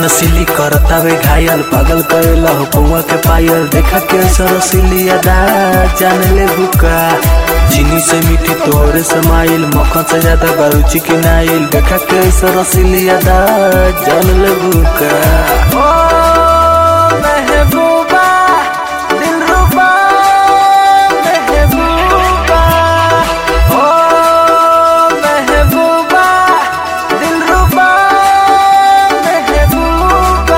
नसीली करतावे घायल पागल करेला हो पौआ के पायल देखा के सरसिली अदा जान ले बुका चीनी से मीठी तोहरे समाइल मक्खन से ज्यादा बारूची के नाइल देखा के सरसिली अदा जान ले बुका ओ महबूबा दिलरुबा महबूबा ओ महबूबा दिलरुबा महबूबा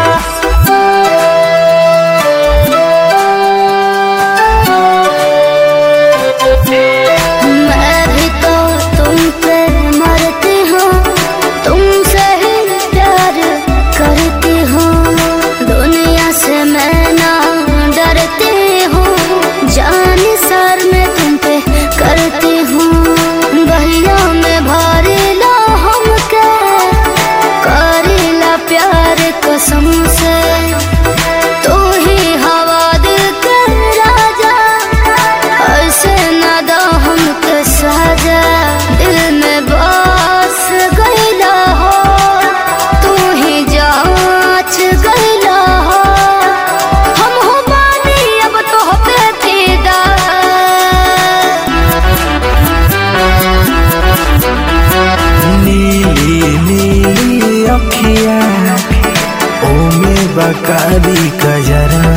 मैं भी तो तुम पे मरती हूँ तुमसे ही प्यार करती हूँ दुनिया से मैं ना डरती हूँ जान सर में तुम पे करती हूँ बहिया में भारी ला हमके करीला प्यार कसम से तू ही हवा दिल के राजा ऐसे न दो हमके साजा दिल में बस गईला हो तू ही जांच गईला हो हम हो बानी अब तो पे फिदा नीली नीली अखिया ओमे बकारी कजरा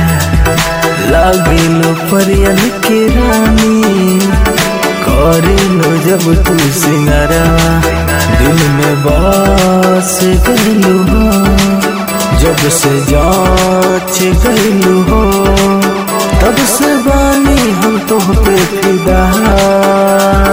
लागिलो परियन के रानी करेलो जब तू सिंगरवा दिल में बस गईलू हो जब से जांच गईलू हो तब से बानी हम तो पे फिदा